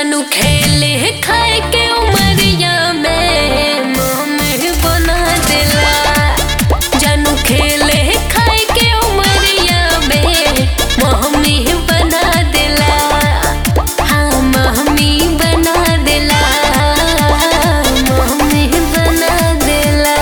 जानू खेले खाए के उमरिया में मोह बना दिला जानू खेले खाए के उमरिया में मोहमी बना दिला हाँ मोहमी बना दिला मोहमी बना दिला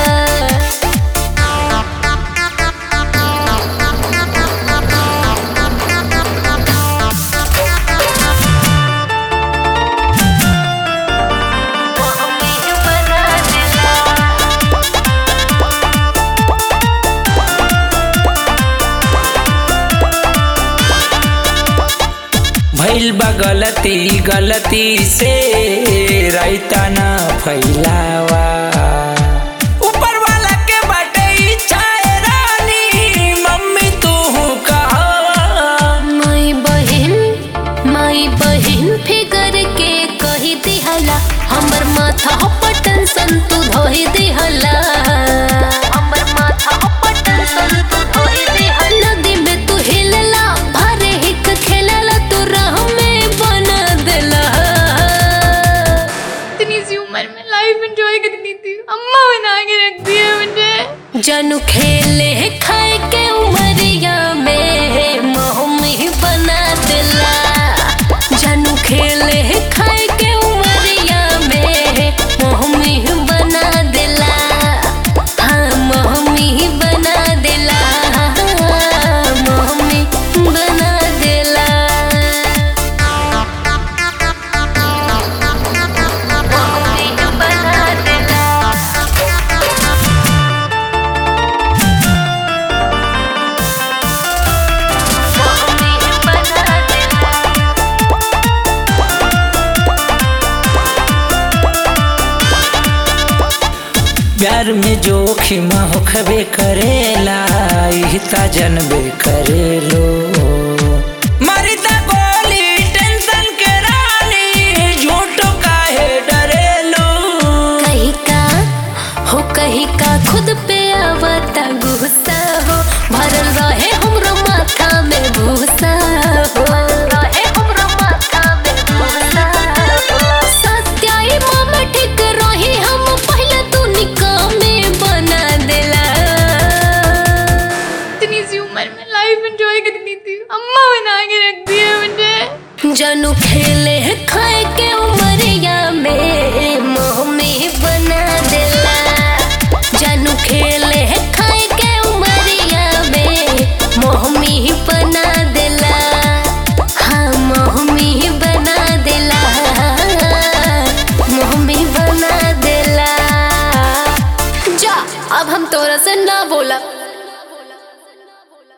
मोहमी बना दिला भइल बा गलती गलती से रायता ना फैलावा ऊपर वाला के बाटे इच्छा है रानी मम्मी तू कहा माई बहन माई बहन फिगर के कही दिहला हमर माथा पर टेंशन तू धोई दिहला हमर माथा पर टेंशन तू धोई दिहला नदी में तू हिलला भरे हिक खेलला तू राह में बना देला इतनी सी उम्र में लाइफ एंजॉय करनी थी अम्मा बना के रख दिया मुझे जानू खेले खाए के उमरिया में मोहमी बना दिला जानू खेले खाए के उमरिया में मोहमी बना दिला हाँ मोहमी बना दिला मोहमी बना दिला मोहमी बना दिला मोहमी बना दिला प्यार में जोखिम होखबे करेला इहता जनबे करेलो मरिता गोली टेंशन के रानी झूठो काहे डरेलो कहीं का हो कहीं का खुद पे आवता गुस्सा हो भरल रहे हमरो माथा में भूसा हो रहे हमरो माथा में भूसा हो सत्याई मामा ठीक रही हम पहले तू निकामे बना देला इतनी सी उम्र में लाइफ एंजॉय करनी थी अम्मा बना के रख दिया मुझे जानू खेले खाए के उमरिया में मोह में बना देला जानू खेले खाए के उमरिया में मोह में बना देला हाँ मोह में बना देला मोह में बना देला जा अब हम तोरा से ना बोला